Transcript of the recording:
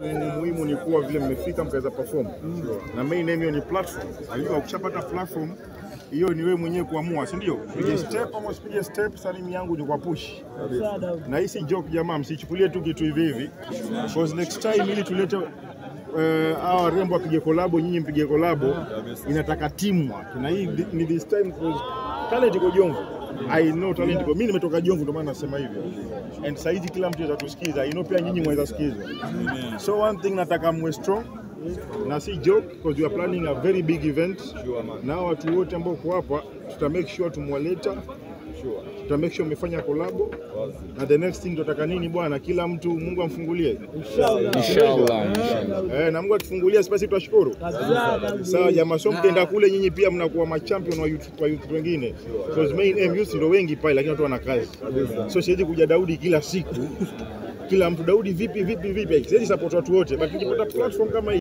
muhimu ni kuwa vile mmefika mkaweza perform na main aim hiyo ni platform. Unajua ukishapata platform hiyo ni wewe mwenyewe kuamua, si ndio? Pige step ama usipige step, salimu yangu ni kwa push. Na hii si joke jamaa, msichukulie tu kitu hivi hivi, because next time ili tulete eh, hawa warembo wapige kolabo, nyinyi mpige kolabo, inataka teamwork, na hii ni this time because talent iko Jomvu. I know talent iko. Mimi nimetoka Jomvu, ndio maana nasema hivyo. And sasa hivi kila mtu anaweza tusikiza. I know pia nyinyi mwaweza sikizwa. So one thing nataka mwe strong na si joke because we are planning a very big event. Na hawa watu wote ambao kwa hapa tuta make sure tumwaleta tuta make sure umefanya kolabo na the next thing tunataka nini bwana, kila mtu Mungu amfungulie Inshallah. eh, na Mungu akifungulia sipasi tutashukuru. Sawa jamaa, so mkienda kule nyinyi pia mnakuwa machampion wa youth, wa youth wengine. Because main aim youth ndio wengi pale, lakini watu wana kazi. So siwezi kuja Daudi kila siku kila mtu Daudi vipi vipi vipi, siwezi support watu wote, but tukipata platform kama hii